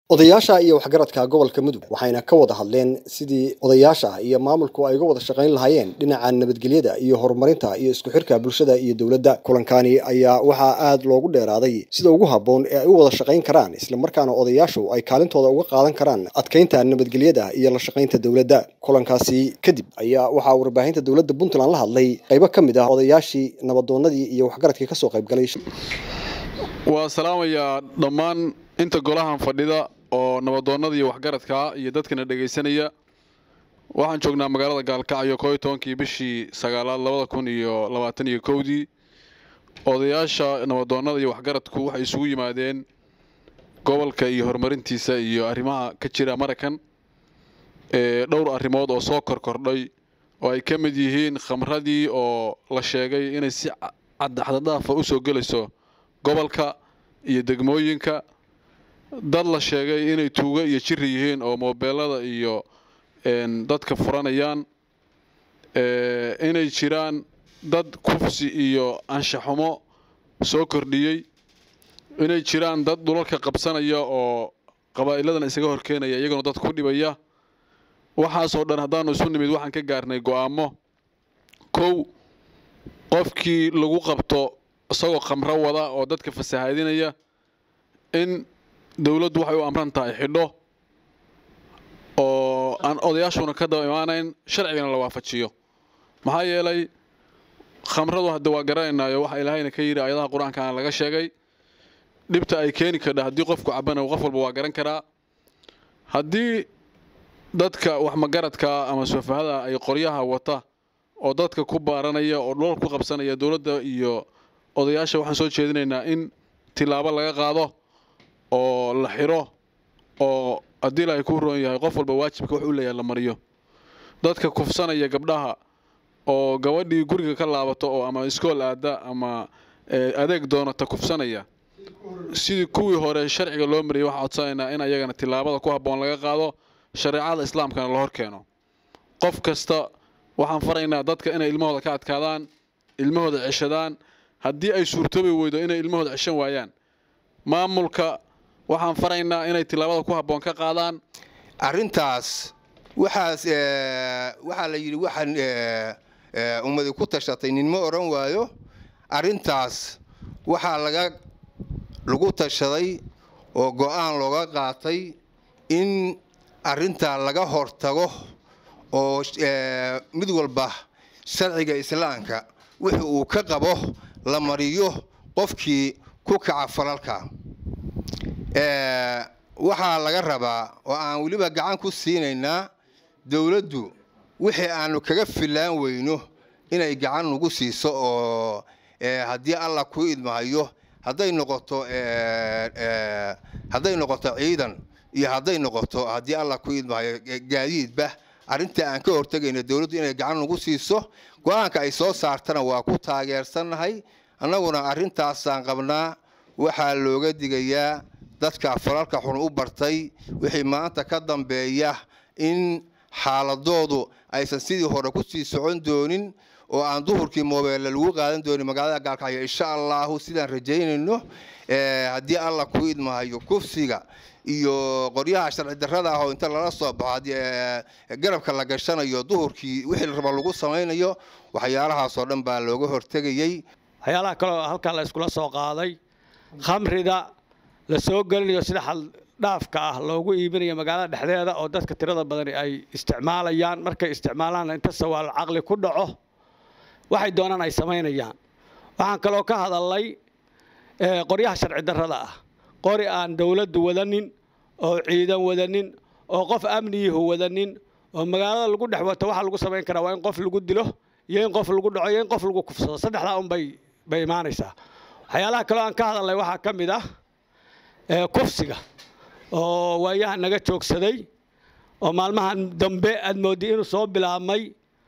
odayaasha iyo waxgaradka gobolka mudug waxayna ka wada hadleen sidii odayaasha iyo maamulku ay uga wada shaqayn lahaayeen dhinaca nabadgelyada iyo horumarinta iyo isku xirka bulshada iyo dowladda kulankani ayaa waxaa aada loogu dheeraaday sida ugu habboon ee ay u wada shaqayn karaan islamarkaana odayaashu ay kaalintooda uga qaadan karaan adkeynta nabadgelyada iyo la shaqaynta dowladda kulankaasi kadib ayaa waxaa warbaahinta dowladda puntland la hadlay qaybo ka mid ah odayaashii nabadoonadii iyo waxgaradkii kasoo qaybgalay waa salaamayaa dhammaan inta golahan fadhida oo nabadoonnada iyo waxgaradka iyo dadkana dhegaysanaya waxaan joognaa magaalada gaalkacyo koo iyo tobankii bishii sagaalaad labada kun iyo labaatan iyo kowdii odayaasha nabadoonnada iyo waxgaradku waxay isugu yimaadeen gobolka iyo horumarintiisa iyo arrimaha ka jira maraykan ee dhowr arrimood oo soo korkordhay oo ay ka mid yihiin khamradii oo la sheegay inay si caddaxdadaafa u soo gelayso gobolka iyo degmooyinka dad la sheegay inay tuugo iyo jiri yihiin oo moobeelada iyo dadka furanayaan inay jiraan dad kufsi iyo anshaxumo soo kordhiyey inay jiraan dad dhulalka qabsanaya oo qabaa'iladan isaga horkeenaya iyaguna dad ku dhibaya waxaasoo dhan haddaanu isu nimid waxaan ka gaarnay go'aamo kow qofkii lagu qabto isagoo khamro wada oo dadka fasahaadinaya in dowladdu waxay u amran tahay xidho oo aan odayaashuna ka daba imaanayn sharcigana la waafajiyo maxaa yeelay khamradu hadda waa garanaynaayo waxa ilaahayna ka yidhi ayadaha qur-aankaana laga sheegay dhibta ay keeni kardha haddii qofku cabana qof walba waa garan karaa haddii dadka waxmagaradka ama sufahada ay qoryaha wata oo dadka ku baaranaya oo dholal ku qabsanaya dowladda iyo odayaasha waxaan soo jeedinaynaa in tilaabo laga qaado oo la xiro oo haddii ilaahay kuu roon yahay qof walba waajibka wax u leeyahay la mariyo dadka kufsanaya gabdhaha oo gabadhii guriga ka laabato oo ama iskool aada ama adeeg doonata kufsanaya sidii kuwii hore sharciga loo mariyay waxaa codsanaynaa in ayagana tilaabada ku habboon laga qaado shareecada islaamkana la hor keeno qof kasta waxaan faraynaa dadka inay ilmahooda ka adkaadaan ilmahooda ceshadaan haddii ay suurtoobi weydo inay ilmahooda ceshan waayaan maamulka waxaan faraynaa inay tilaabada ku habboon ka qaadaan arrintaas waxaas waxaa la yidhi waxaan ummadi ku tashatay ninma odhan waayo arrintaas waxaa laga lagu tashaday oo go'aan looga qaatay in arrintaa laga hortago oo mid walba sharciga islaamka wixii uu ka qabo la mariyo qofkii ku kaca falalka waxaa laga rabaa oo aan weliba gacan ku siinaynaa dowladdu wixii aanu kaga filaan weyno inay gacan nagu siiso oo haddii allah ku idmahayo hadday noqoto hadday noqoto ciidan iyo hadday noqoto haddii allah ku idmahayo gaadiidba arrinta aan ka hortegayno dowladdu inay gacan nagu siiso go-aanka ay soo saartana waa ku taageersannahay annaguna arrintaasaan qabnaa waxaa looga digayaa dadka falalka xun u bartay wixii maanta ka dambeeya in xaaladoodu aysan sidii hore ku sii socon doonin oo aan duhurkii moobeelle lagu qaadan doonin magaalada gaalkacyo insha allahu sidaan rajaynayno haddii allah ku idmahayo kufsiga iyo qoryaha sharci darrada ah oo inta lala soo baxo garabka la gashanayo duhurkii wixii la raba lagu samaynayo waxyaalahaasoo dhan baa looga hortegayey waxyaalaha kaleo halkaa la iskula soo qaaday khamrida la soo gelinayo sida xaldhaafka ah loogu iibinayo magaalada dhexdeeda oo dadka tirada badani ay isticmaalayaan markay isticmaalaanna inta sawaal caqli ku dhaco waxay doonaan ay samaynayaan waxaan kaloo ka hadalnay qoryaha sharci darrada ah qori aan dowladdu wadanin oo ciidan wadanin oo qof amniyihu wadanin oo magaalada lagu dhex wato waxa lagu samayn karaa waa in qof lagu dilo iyo in qof lagu dhaco iyo in qof lagu kufsado saddexdaa unbay bay imaanaysaa waxyaalaha kaloo aan ka hadalnay waxaa ka mid ah kufsiga oo waayaha naga joogsaday oo maalmahan dambe aad moodday inuu soo bilaabmay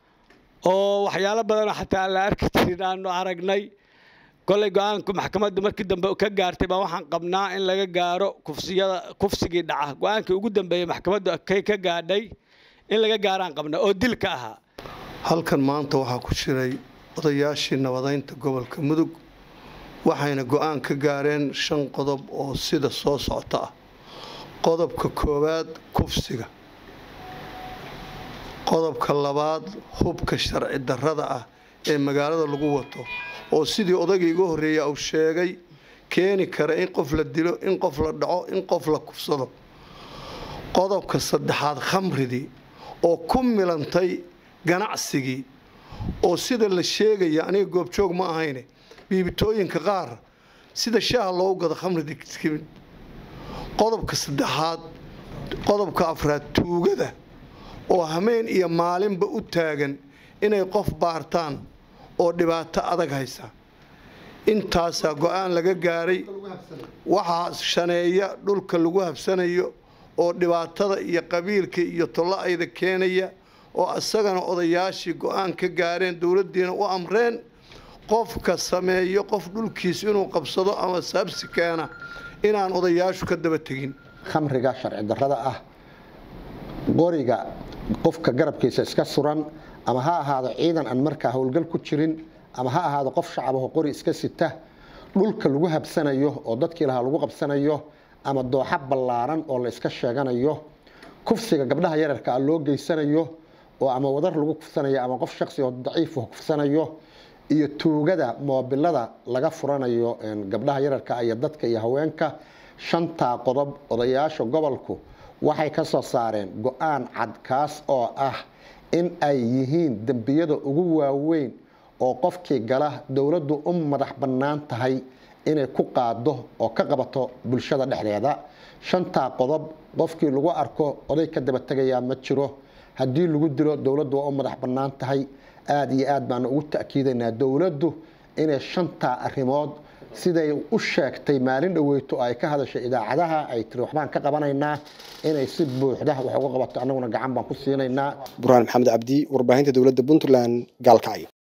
oo waxyaalo badanoo xataa aan la arki jirin aanu aragnay kollay go-aanku maxkamaddu markii dambe ka gaartay baa waxaan qabnaa in laga gaaro kufsiyada kufsigii dhaca go-aankii ugu dambeeyey maxkamaddu kay ka gaadhay in laga gaaraan qabnaa oo dilka ahaa halkan maanta waxaa ku jiray odayaashii nabadaynta gobolka mudug waxayna go-aan ka gaareen shan qodob oo sida soo socota ah qodobka koowaad kufsiga qodobka labaad hubka sharci darrada ah ee magaalada lagu wato oo sidii odayga iga horreeya uu sheegay keeni kara in qof la dilo in qof la dhaco in qof la kufsado qodobka saddexaad khamridii oo ku milantay ganacsigii oo sida la sheegaya aniga goobjoog ma ahayne biibitooyinka qaar sida shaaha loogu gado khamridii timid qodobka saddexaad qodobka afraad tuugada oo hameen iyo maalinba u taagan inay qof baartaan oo dhibaato adag haysa intaasaa go-aan laga gaaray waxaa shaneeya dhulka lagu habsanayo oo dhibaatada iyo qabiilka iyo tollo-ayda keenaya oo isagana odayaashii go-aan ka gaareen dowladdiina u amreen qofka sameeyo qof dhulkiis inuu qabsado ama saabsi keena inaan odayaashu ka daba tegin khamriga sharci darrada ah qoriga qofka garabkiisa iska suran ama ha ahaado ciidan aan markaa howlgal ku jirin ama ha ahaado qof shacabaho qori iska sita dhulka lagu habsanayo oo dadkii lahaa lagu qabsanayo ama dooxa ballaaran oo la iska sheeganayo kufsiga gabdhaha yararka ah loo geysanayo oo ama wadar lagu kufsanayo ama qof shaqsi oo daciif kufsanayo iyo tuugada moobilada laga furanayo gabdhaha yararka iyo dadka iyo haweenka shantaa qodob odayaasha gobolku waxay ka soo saareen go-aan cad kaas oo ah in ay yihiin dembiyada ugu waaweyn oo qofkii gala dowladdu u madax bannaan tahay inay ku qaado oo ka qabato bulshada dhexdeeda shantaa qodob qofkii lagu arko oday ka daba tegayaa ma jiro haddii lagu dilo dowladdu waa u madax bannaan tahay aada iyo aad baanu ugu ta'kiidaynaa dowladdu inay shantaa arrimood siday u sheegtay maalin dhaweyto oo ay ka hadashay idaacadaha ay tiri waxbaan ka qabanaynaa inay si buuxda wax uga qabato annaguna gacan baan ku siinaynaa burhaan maxamed cabdi warbaahinta dowladda puntland gaalkacyo